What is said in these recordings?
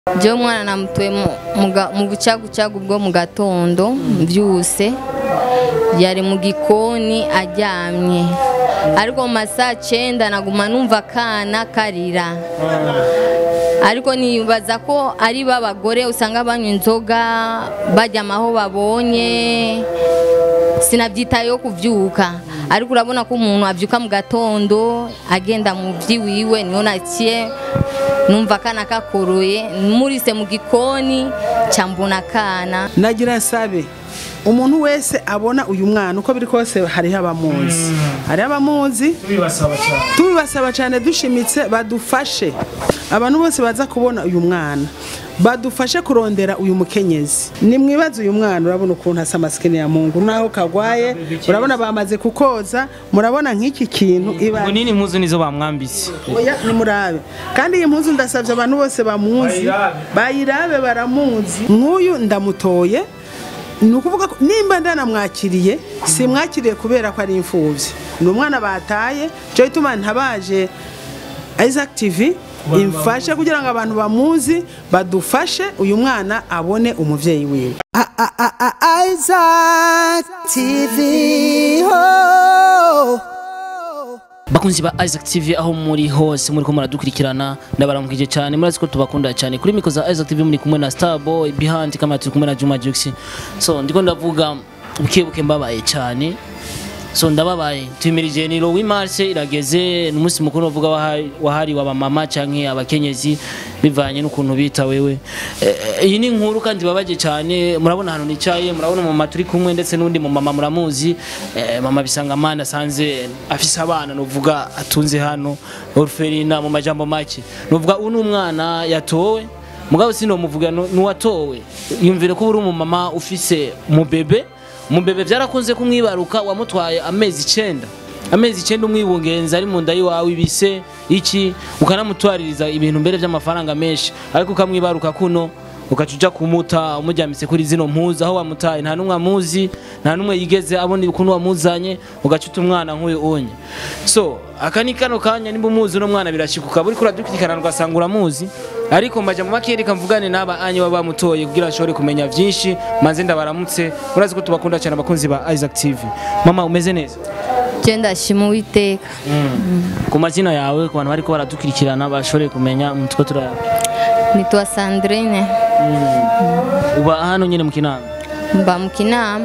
jewe umwana namutoye mu- mu ga- mu bucagucagu bwo mu gatondo mvyuse yari mu gikoni aryamye ariko mu masaha cenda naguma numva akana karira ariko nibaza ko ari b'abagore usanga banywa inzoga baryama aho babonye sinabyitayeho kuvyuka ariko urabona ko umuntu avyuka mu gatondo agenda mu vyiwiwe niho naciye numva akana kakoroye murise mu gikoni ca mbona akana nagira nsabe umuntu wese abona uyu mwana uko biri kose hariho abamuzi hariho abamuzi tubibasaba cyane tubibasaba cyane dushimitse badufashe abantu bose baza kubona uyu mwana badufashe kurondera uyu mukenyezi nimwibaze uyu mwana urabona ukuntu asa masikini ya mungu naho kagwaye urabona bamaze kukoza murabona nk'iki kintu iba ngo nini impuzu nizo bamwambitse oya nimurabe kandi iyi mpuzu ndasabye abantu bose bamuzi Bayirabe. bayirabe baramuzi nk'uyu ndamutoye ni ukuvuga ko nimba ndanamwakiriye simwakiriye kubera ko ari imfubyi ni umwana bataye cyo gituma ntabaje Isaac TV imfashe kugira ngo abantu bamuzi badufashe uyu mwana abone umubyeyi wiwe Isaac TV. Oh. bakunzi ba Isaac TV aho muri hose muri ko muradukurikirana ndabaramukije cyane murazi ko tubakunda cyane kuri miko za Isaac TV muri kumwe na Starboy Behind kama turi kumwe na Juma Jux so ndiko ndavuga bukebuke mbabaye cyane so ndababaye tumirije ni Lowi Marse irageze n'umunsi mukuru uvuga wahari wahari wa mama canke abakenyezi bivanye n'ukuntu bita wewe Eh, eh, iyi ni inkuru kandi babaje cyane murabona ahantu nicaye murabona mama turi kumwe ndetse n'undi mu mama muramuzi eh, mama bisanga mana asanze afise abana nuvuga atunze hano orphelina mu majambo make nuvuga uyu ni umwana yatowe mugabo sinomuvuga nu- nuwatowe yumvire ko uri umumama ufise umubebe umubebe byarakunze kumwibaruka wamutwaye amezi icenda amezi icenda umwibungenza ari mu nda yiwawe ibise iki ukanamutwaririza ibintu mbere by'amafaranga menshi ariko ukamwibaruka kuno ugaca uja kumuta umujyamise kuri zino mpuzu aho wamutaye nta n'umwe amuzi nta n'umwe yigeze abona ukuntu wamuzanye ugaca uta umwana nk'uyu unye so aka ni kano kanya nimba umuzi uno mwana birashikuka buri kuradukurikirana ugasanga uramuzi ariko mbaja mu makeri mvugane n'aba anye baba bamutoye kugira ashobore kumenya byinshi maze ndabaramutse murazi ko tubakunda cyane abakunzi ba Isaac TV mama umeze neza je ndashima uwiteka ku mazina yawe ku bantu bariko baradukurikirana bashobore kumenya umutwe turaya nitwa sandrine uba hano nyine mu kinama mba mu kinama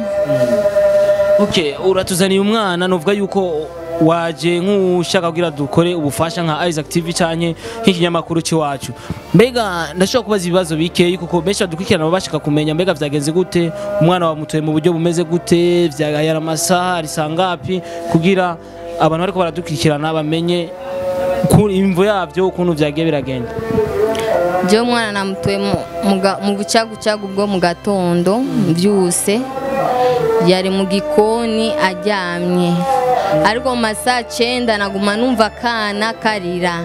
okay uratuzaniye umwana nuvuga yuko waje nk'ushaka kugira dukore ubufasha nka Isaac TV canke nk'ikinyamakuru cy'iwacu mbega ndashobora kubaza ibibazo bikeyi kuko benshi badukurikirana baba bashaka kumenya mbega vyagenze gute umwana wamutoye mu buryo bumeze gute vyagayara amasaha ari sangapi kugira abantu bariko baradukurikirana bamenye ku- imvo yavyo ukuntu vyagiye biragenda jewe umwana namutoye mu- mu ga- mu bucagucagu bwo mu gatondo mvyuse yari mu gikoni aryamye ariko mu masaha cenda naguma numva akana karira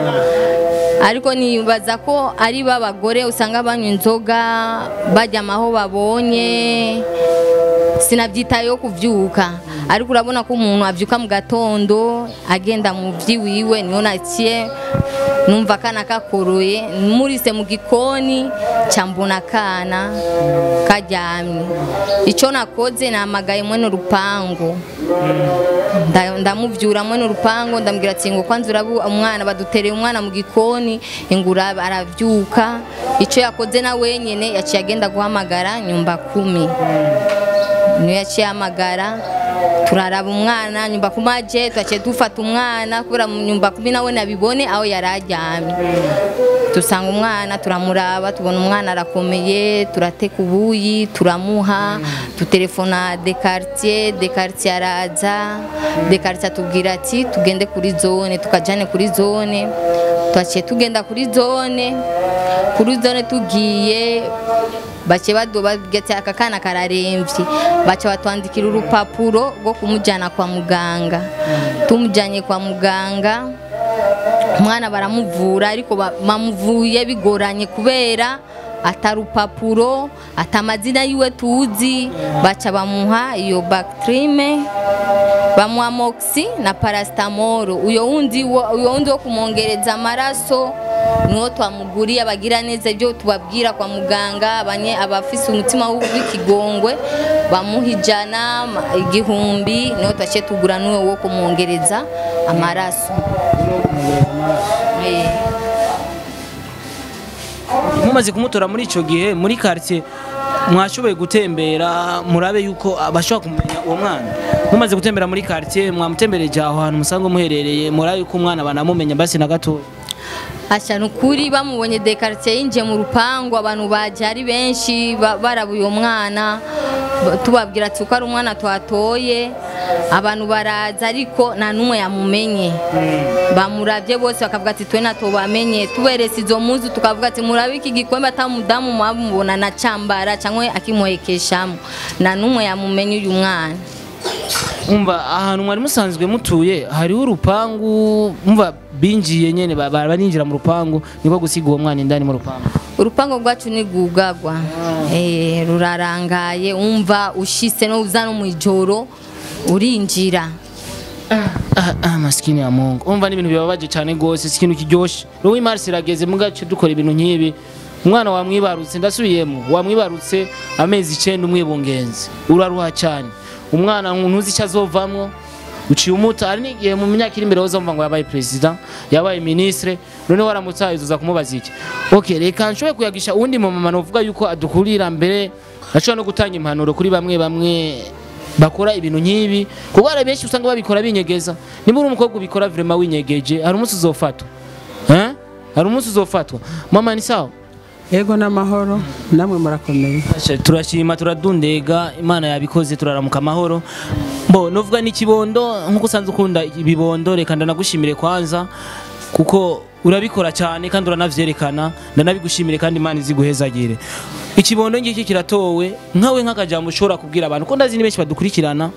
ariko nibaza ko ari b'abagore usanga banywa inzoga baryama aho babonye sinabyitayeho kuvyuka ariko urabona ko umuntu avyuka mu gatondo agenda mu vyiwiwe niho naciye numva akana kakoroye murise mu gikoni ca mbona akana karyamye ico nakoze namagaye mwene urupangu Nda- ndamuvyura mwene urupangu ndambwira ati ngo kwanza urabu umwana badutereye umwana mu gikoni ingura aravyuka ico yakoze na wenyene yaciye agenda guhamagara nyumba kumi niyo yaciye ahamagara turaraba umwana nyumba kumaje twaciye dufata umwana kubera mu nyumba kumi nawe nabibone aho yari aryamye dusanga umwana turamuraba tubona umwana arakomeye turateka ubuyi turamuha dutelefona de quartier de quartier araza de quartier atubwira ati tugende kuri zone tukajane kuri zone twaciye tugenda kuri zone kuri zone tugiye bace badobagati aka kana kararemvye baca batwandikira urupapuro rwo kumujyana kwa muganga tumujyanye kwa muganga umwana baramuvura ariko ba- bamuvuye bigoranye kubera atarupapuro atamazina yiwe tuzi baca bamuha iyo bactrime bamuha moxi na paracetamol uyo wundi wo uyo wundi wo kumwongereza amaraso niho twamuguriye abagira neza ibyo tubabwira kwa muganga abanye abafise umutima w'ikigongwe bamuha ijana ma- igihumbi niho twaciye tugura n'uwo wo kumwongereza amaraso Eh. mumaze kumutora muri icyo gihe muri quartier mwashoboye gutembera murabe yuko abashobora kumenya uwo mwana mumaze gutembera muri quartier mwamutembereje aho hantu musanzwe muherereye murabe yuko umwana banamumenya basi na gatoya Asha nukuri bamubonye dekaritiye yinjiye mu rupangu abantu baje ari benshi ba- barabuye uwo mwana ba- tubabwira ati ko ari umwana twatoye abantu baraza ariko nta n'umwe yamumenye bamuravye bose bakavuga ati twe nato bamenye tuberetse izo muzu tukavuga ati murabe iki gikombe atamudamu mwamubona na cambara cyangwa akimuhekeshamo nta n'umwe yamumenye uyu mwana umva ahantu mwari musanzwe mutuye hariho urupangu umva binjiye nyene ba- ba- barinjira mu rupangu niko gusiga uwo mwana indani mu rupangu urupango rwacu ni rwugagwa Eh, rurarangaye umva ushise no uza no mu ijoro urinjira Ah, ah, maskini ya Mungu umva n'ibintu bibabaje cyane gose si ikintu kiryoshe roho imari irageze mu gace dukora ibintu nk'ibi umwana wamwibarutse ndasubiyemo wamwibarutse amezi icenda umwibungenzi uraruha cyane umwana ntuzi icyo azovamwo uciye umuta hari n'igihe mu myaka iri imbere uzumva ngo yabaye perezida yabaye ministre none waramutse uza kumubaza iki ok reka nshobore kuyagisha uwundi mumama novuga yuko adukurira mbere ashobora no gutanga impanuro kuri bamwe bamwe bakora ibintu nk'ibi kuko hari benshi usanga babikora binyegeza niba uri umukobwa ubikora vrema winyegeje hari umunsi uzofatwa Eh? hari umunsi uzofatwa mama ni sawa yego n'amahoro namwe murakomeye Asha, turashima turadundega imana yabikoze turaramuka amahoro bo novuga n'ikibondo nk'uko usanzwe ukunda ibibondo reka ndanagushimire kwanza kuko urabikora cyane kandi uranavyerekana ndanabigushimire kandi imana iziguhezagire ikibondo ngiki kiratowe nkawe nk'akajambo ushobora kubwira abantu ko ndazi ni benshi badukurikirana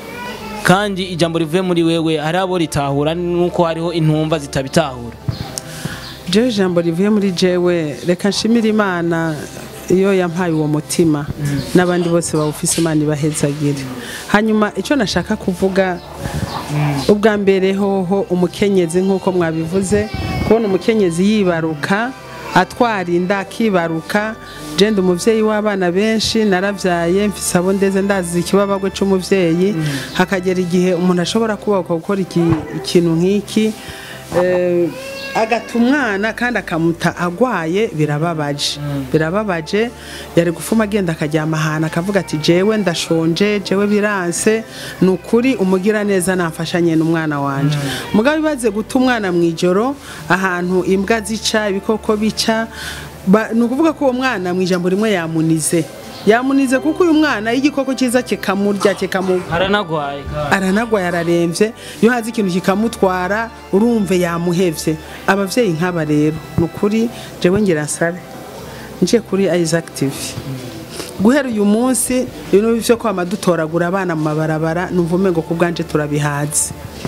kandi ijambo rivuye muri wewe hari abo ritahura nuko hariho intumva zitabitahura jewe ijambo rivuye muri jewe reka nshimire imana iyo yampaye uwo mutima n'abandi bose bawufise imana ibahezagire hanyuma icyo nashaka kuvuga ubwa mbere hoho umukenyezi nk'uko mwabivuze kubona umukenyezi yibaruka atwara inda akibaruka jenda umubyeyi w'abana benshi narabyaye mfise abo ndeze ndazi ikibabagwe c'umuvyeyi hakagera igihe umuntu ashobora kubaka gukora iki- ikintu nk'iki eh, agata umwana kandi akamuta agwaye birababaje birababaje yari gufuma agenda akaryama ahantu akavuga ati jewe ndashonje jewe biranse ni ukuri umugira neza namfashanye n'umwana wanje mugabo ibaze guta umwana mu ijoro ahantu imbwa zica ibikoko bica ba- ni ukuvuga ko uwo mwana mu ijambo rimwe yamunize yamunize kuko uyu mwana iyo igikoko cyiza kikamurya kikamu aranagwaye aranagwaye ararembye iyo hazi ikintu kikamutwara urumve yamuhevye abavyeyi nk'aba rero ni ukuri jewe ngira nsabe nje kuri Isaac TV guhera uyu munsi ibintu byo kwama dutoragura abana mu mabarabara numva umengo ku bwanje turabihaze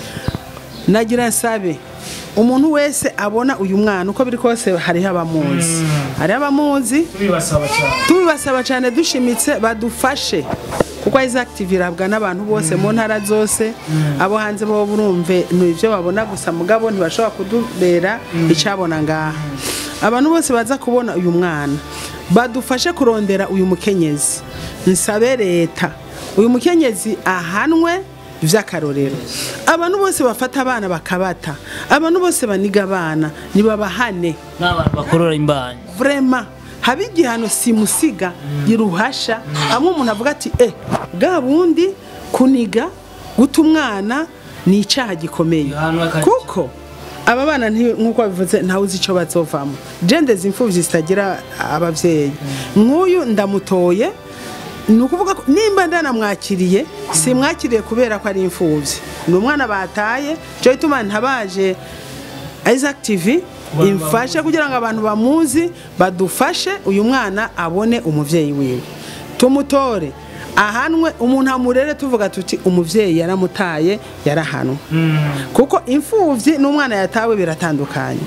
nagira nsabe umuntu wese abona uyu mwana uko biri kose hariho abamuzi hariho abamuzi bibasaba cyane tubibasaba cyane dushimitse badufashe kuko Isaac TV irabwa n'abantu bose mu ntara zose abo hanze bo burumve ni ibyo babona gusa mugabo ntibashobora kudubera icyabona ngaha abantu bose baza kubona uyu mwana badufashe kurondera uyu mukenyezi nsabe leta uyu mukenyezi ahanwe by'akarorero abantu bose bafata abana bakabata abantu bose baniga abana nibabahane n'abantu bakorora imbanyi vrema haba igihano simusiga iruhasha amwe umuntu avuga ati eh bwa bundi kuniga guta umwana ni icyaha gikomeye Igihano akari- kuko aba bana nti- nk'uko babivuze ntawe uzi icyo bazovamo gendezi imfubyi zitagira ababyeyi nk'uyu ndamutoye ni ukuvuga ko nimba ndanamwakiriye simwakiriye kubera ko ari imfubyi ni umwana bataye cyo gituma ntabaje Isaac TV imfashe kugira ngo abantu bamuzi badufashe uyu mwana abone umubyeyi wiwe tumutore ahanwe umuntu amurere tuvuga tuti umubyeyi yaramutaye yarahanwe kuko imfubyi n'umwana yatawe biratandukanye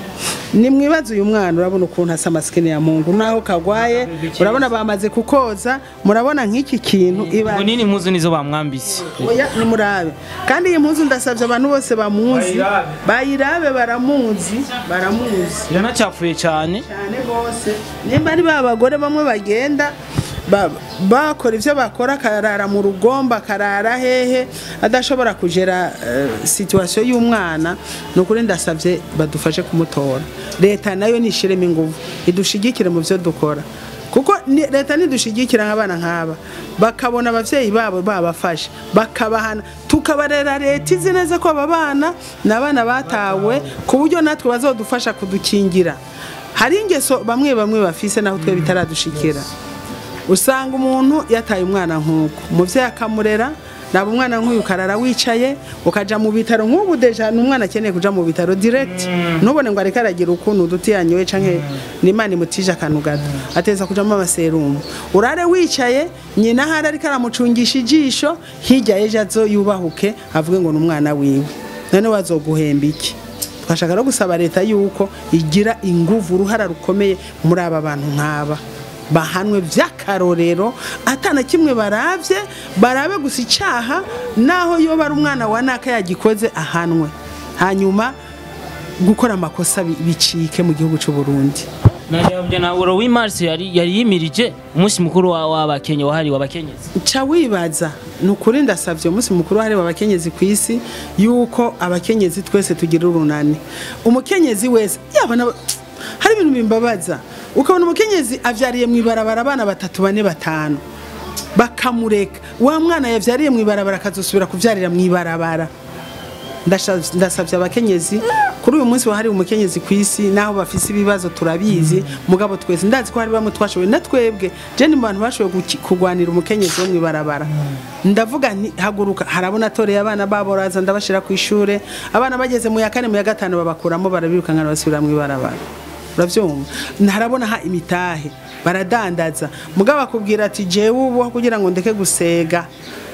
ni mwibaze uyu mwana urabona ukuntu asa masikini ya mungu naho kagwaye urabona bamaze kukoza murabona nk'iki kintu iba ngo nini impuzu nizo bamwambitse oya nimurabe kandi iyi mpuzu ndasabye abantu bose bamuzi bayirabe baramuzi baramuzi iranacapfuye cyane cyane rwose nimba ari ba bagore bamwe bagenda ba- bakora ibyo bakora akarara mu rugomba akarara hehe adashobora kugera situwasiyo y'umwana ni ukuri ndasabye badufashe kumutora leta nayo nishiremo ingufu idushigikire mu byo dukora kuko ni- leta nidushigikira nk'abana nk'aba bakabona ababyeyi babo babafashe bakabahana tukabarera leta izi neza ko aba bana ni abana batawe ku buryo natwe bazadufasha kudukingira hari ingeso bamwe bamwe bafise naho twe bitaradushikira usanga umuntu yataye umwana nk'uko umubyeyi akamurera naba umwana nk'uyu ukarara wicaye ukaja mu bitaro nk'ubu deja ni umwana akeneye kuja mu bitaro direct ntubone ngo areke aragira ukuntu uduti yanyoye canke n'imana imutije akantu gato ateza kujamo amaserumu urare wicaye nyina ahari ariko aramucungisha ijisho hirya y'ejo azo yubahuke avuge ngo ni umwana wiwe none wazoguhemba iki twashaka no gusaba leta yuko igira inguvu uruhara rukomeye muri aba bantu nk'aba bahanwe by'akarorero atana kimwe baravye barabe gusa icyaha naho yoba ari umwana wa naka yagikoze ahanwe hanyuma gukora amakosa bi- bicike mu gihugu cy'u Burundi najya na uro w'imarsi yari yari yimirije umunsi mukuru wa- w'abakenye wahariwe abakenyezi ca wibaza ni ukuri ndasabye umunsi mukuru wahariwe abakenyezi ku isi yuko abakenyezi twese tugira urunani umukenyezi wese yaba na hari ibintu bimbabaza ukabona umukenyezi avyariye mu ibarabara abana batatu bane batanu bakamureka wa mwana yavyariye mu ibarabara akazosubira kuvyarira mu ibarabara Ndasha- ndasabye abakenyezi kuri uyu munsi wahariwe umukenyezi ku isi naho bafise ibibazo turabizi mugabo twese ndazi ko hari bamwe twashoboye na twebwe je ni mu bantu bashoboye guki- kurwanira umukenyezi wo mw'ibarabara ndavuga nti haguruka harabona atoreye abana babo raza ndabashira ku ishure abana bageze mu ya kane mu ya gatanu babakuramo barabirukankana basubira mw'ibarabara uravyumva ntarabona ha imitahe baradandaza mugabo akubwira ati jewe ubu kugira ngo ndeke gusega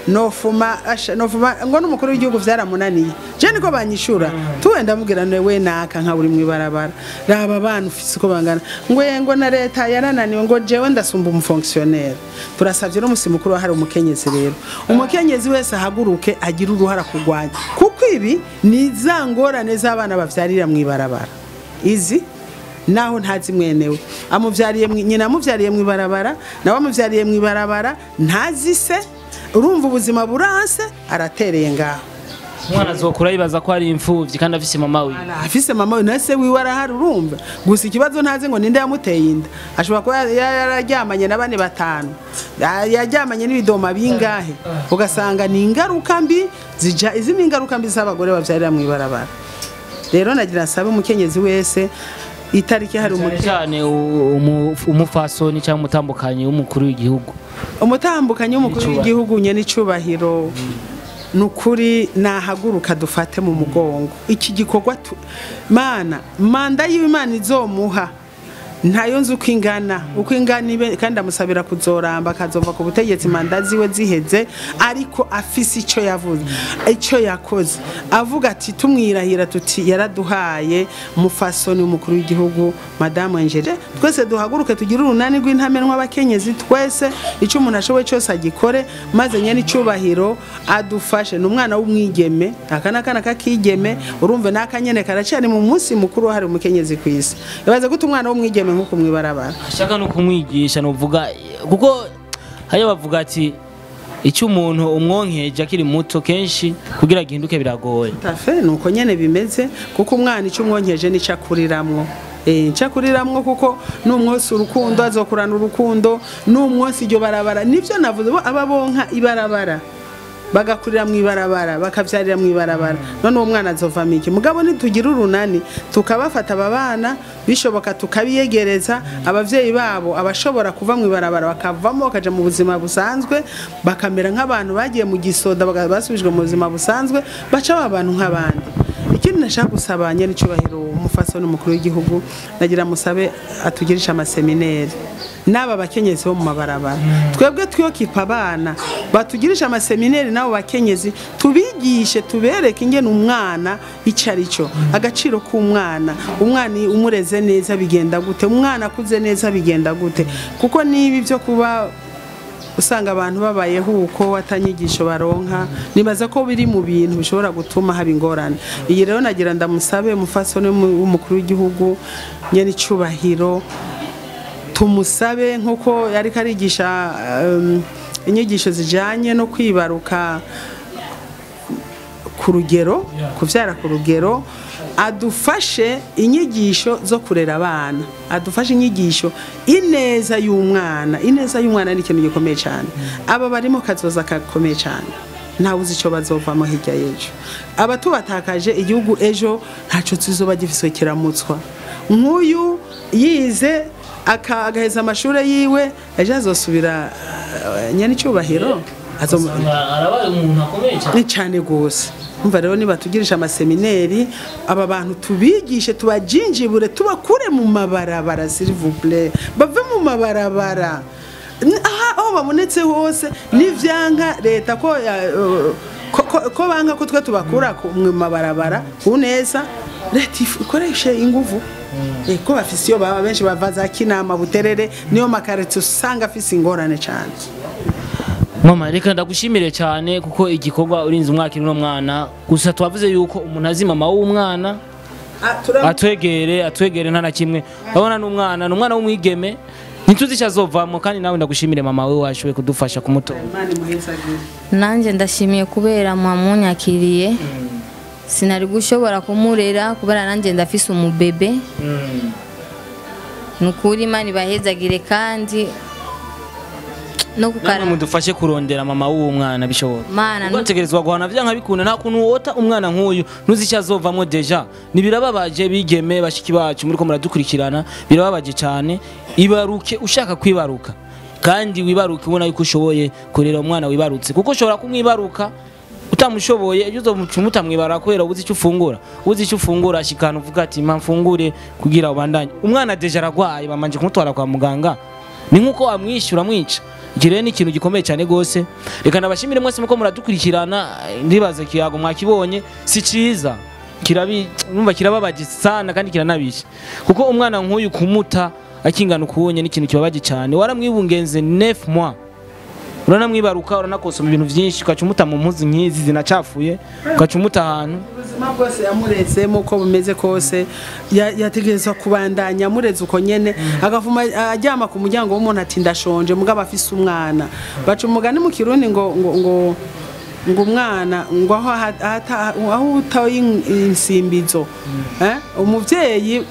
nofuma asha nofuma ngo n'umukuru w'igihugu vyaramunaniye je niko banyishura tuwe ndamubwira ne we naka nka buri mwibarabara raba abantu ufise uko bangana ngo ye ngo na leta yarananiwe ngo jewe ndasumba umufonctionnaire turasavye no musi mukuru hari umukenyezi rero umukenyezi wese ahaguruke agira uruhara kugwanya kuko ibi ni za ngorane z'abana bavyarira mwibarabara izi naho ntazi mwenewe amuvyariye mwi- nyina amuvyariye mu ibarabara nawe amuvyariye mu ibarabara ntazi se urumva ubuzima buranse aratereye ngaho umwana azokura yibaza ko ari imfuvyi kandi afise mama wiwe afise mama we na se wiwe arahari urumva gusa ikibazo ntazi ngo ninde yamuteye inda ashobora kuba ya- ya- yararyamanye na bane batanu Ya- yaryamanye n'ibidoma bingahe ugasanga ni ingaruka mbi zija izi ni ingaruka mbi z'abagore bavyarira mu ibarabara rero nagira nsabe umukenyezi wese itariki hari cyane umukenyezi cyane u- umu- umufasoni cyangwa umutambukanyi w'umukuru w'igihugu umutambukanyi w'umukuru N'icubahiro. w'igihugu nye n'icubahiro ni ukuri nahaguruka dufate mu mugongo iki gikorwa tu- mana manda y'imana izomuha ntayo nzi uko ingana uko ingana ibe kandi amusabira kuzoramba akazova ku butegetsi manda ziwe ziheze ariko afise icyo yavuze icyo yakoze avuga ati tumwirahira tuti yaraduhaye mufasoni w'umukuru w'igihugu madamu Angele twese duhaguruke tugire urunani rw'intamenwa abakenyezi twese icyo umuntu ashoboye cyose agikore maze nyene icyubahiro adufashe ni umwana w'umwigeme aka ni akana k'akigeme urumve n'akanyene karacari mu munsi mukuru wahariwe umukenyezi ku isi ibaze gute umwana w'umwigeme nk'uko mwibarabara ashaka no kumwigisha nuvuga kuko hariyo bavuga ati icyo umuntu umwonkeje akiri muto kenshi kugira gihinduke biragoye tafe ni uko nyene bimeze kuko umwana icyo umwonkeje nicyo akuriramwo Eh, nicyo akuriramwo kuko n'umwose urukundo azokurana urukundo n'umwose iryo barabara nivyo navuze bo aba bonka ibarabara bagakurira mu ibarabara bakavyarira mu ibarabara none uwo mwana azovamo iki mugabo nitugira urunani tukabafata aba bana bishoboka tukabiyegereza abavyeyi babo abashobora kuva mu ibarabara bakavamo bakaja mu buzima busanzwe bakamera nk'abantu bagiye mu gisoda baga- basubijwe mu buzima busanzwe baca ba bantu nk'abandi ikindi nashaka gusaba nyir'icyubahiro umufasoni umukuru w'igihugu nagira musabe atugirisha amasemineri n'aba bakenyezi bo mu mabarabara twebwe twiyokipa abana batugirisha amasemineri n'abo bakenyezi tubigishe tubereke ingene umwana icyo ari cyo agaciro k'umwana umwana iyo umureze neza bigenda gute umwana akuze neza bigenda gute kuko niba ibyo kuba usanga abantu babayeho uko atanyigisho baronka nibaza ko biri mu bintu bishobora gutuma haba ingorane iyi rero nagira ndamusabe umufasoni w'umukuru w'igihugu nyene icubahiro tumusabe nk'uko yari karigisha um, inyigisho zijanye no kwibaruka ku rugero kubyara ku rugero adufashe inyigisho zo kurera abana adufashe inyigisho ineza y'umwana ineza y'umwana ni ikintu gikomeye cyane aba barimo kazoza gakomeye cyane ntawe uzi icyo bazovamo hirya y'ejo abatubatakaje igihugu ejo ntacyo tuzoba gifise kiramutswa nk'uyu yize aka- agaheza amashuri yiwe ejo azosubira uh, nyanicyubahiro azo arabaye umuntu akomeye cyane ni cyane rwose umva rero niba tugirisha amasemineri aba bantu tubigishe tubajinjibure tubakure mu mabarabara silivubure bave mu mabarabara N- aha aho babonetse hose n'ivyanka leta ko ya- uh, ko- ko- ko banka ko twe tubakura ku- mu mabarabara ku neza leta if- ikoreshe inguvu Eh, ko bafise iyo baba benshi bava za kinama buterere niyo makarito usanga afise ingorane cyane mama reka ndagushimire cyane kuko igikorwa urinze umwaka uno mwana gusa twavuze yuko umuntu azi mama w'umwana Ah, turam- atwegere atwegere nta na kimwe urabona ni umwana ni umwana w'umwigeme ntituzi icyo azovamo kandi nawe ndagushimire mama we washoboye kudufasha kumutora Imana imuhezagire. nanjye ndashimiye kubera mwamunyakiriye sinari gushobora kumurera kubera nanjye ndafise umubebe ni ukuri imana ibahezagire kandi no namwe kukara mudufashe kurondera mama w'uwo mwana bishobora mana nu- ugategerezwa guhana vyanka bikunda nta kuntu wota umwana nk'uyu ntuzi icyo azovamo deja ntibirababaje bigeme bashiki bacu muriko muradukurikirana birababaje cyane ibaruke ushaka kwibaruka kandi wibaruke ubona yuko ushoboye kurera umwana wibarutse kuko ushobora kumwibaruka utamushoboye ejo uzomuca mutamwibara kubera ubuze icyo ufungura ubuze icyo ufungura ashikana uvuga ati mpa mfungure kugira ubandanye umwana deja aragwaye bamanje kumutwara kwa muganga ni nkuko wamwishyura mwica iki rero ni ikintu gikomeye cyane rwose reka nabashimire mwese muko muradukurikirana ndibaza kiyago mwakibonye si cyiza kirabi numva kirababaje sana kandi kiranabishe kuko umwana nk'uyu kumuta akingana ukubonye ni ikintu kibabaje cyane waramwibungenze 9 mois uranamwibaruka uranakosoma ibintu byinshi ugaca umuta mu mpuzu nk'izi zinacafuye ugaca umuta ahantu ubuzima bwose yamurezemo uko bumeze kose ya- yategerezwa kubandanya amureze uko nyene agavuma aryama ku muryango w'umuntu ati ndashonje mugabo afise umwana baca umugani mu kirundi ngo ngo ngo ngo umwana ngo aho aha- ahata- aho utaye insimbizo eh? umuvyeyi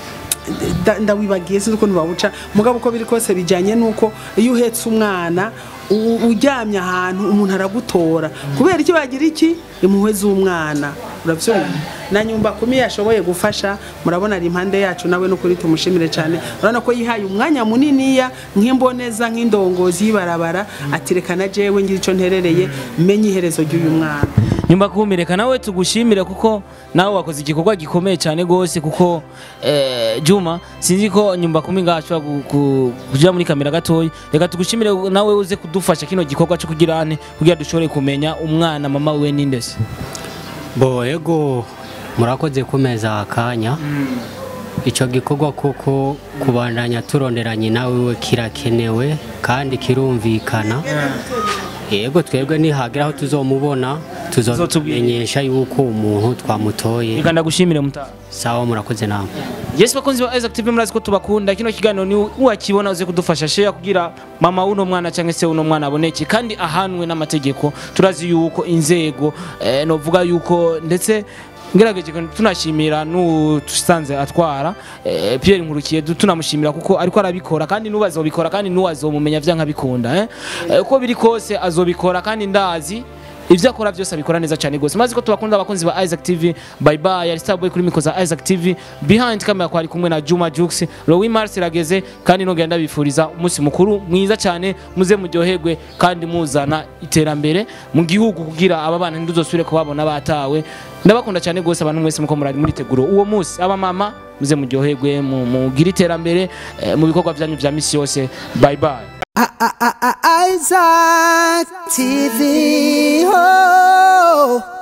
nda- ndawibagiye sinzi ukuntu bawuca mugabo uko biri kose bijyanye n'uko iyo uhetse umwana u- uryamye ahantu umuntu aragutora kubera icyo bagira iki impuhwe z'umwana urabyumva na nyumba kumi yashoboye gufasha murabona ari impande yacu nawe n'ukuri tumushimire cyane urabona ko yihaye umwanya muniniya nk'imboneza nk'indongozi y'ibarabara ati reka na jewe ngira icyo nterereye menye iherezo ry'uyu mwana nyumba kumireka nawe tugushimire kuko nawe wakoze igikorwa gikomeye cyane gose kuko eh, Juma sinzi ko nyumba kumi ngashobora ku- ku- kuja muri kamera gatoyi reka tugushimire nawe uze kudufasha kino gikorwa cyo kugira ane kugira dushobore kumenya umwana mama we nindese bo ego murakoze kumeza akanya icyo gikorwa kuko kubandanya turonderanye nawe we kirakenewe kandi kirumvikana yego twebwe nihagera aho tuzomubona tuzomenyesha yuko umuntu twamutoye reka ndagushimire mutaha sawa murakoze namwe Yes bakunzi ba Isaac TV murazi ko tubakunda kino kiganiro ni uwakibona uze kudufasha share kugira mama uno mwana cyangwa se uno mwana aboneke kandi ahanwe n'amategeko turazi yuko inzego eh, novuga yuko ndetse ngerageje tunashimira n'usanze atwara eh, Pierre Nkurukiye du- tunamushimira kuko ariko arabikora kandi n'ubazobikora kandi n'uwazomumenya vyanka bikunda eh. Eh, uko biri kose azobikora kandi ndazi ivyo akora byose abikora neza cyane gose maze ko tubakunda abakunzi ba Isaac TV bye bye yari Starboy kuri miko za Isaac TV behind camera kwari kumwe na Juma Jux Louis Mars irageze kandi nogenda bifuriza umunsi mukuru mwiza cyane muze muryoherwe kandi muzana iterambere mu gihugu kugira aba bana ntiduzosubire kubabona batawe ndabakunda cyane gose abantu mwese muko murari muri teguro uwo munsi aba mama muze muryoherwe mu- mugire iterambere eh, mu bikorwa byanyu vya misi yose bye bye Isaac TV. Oh.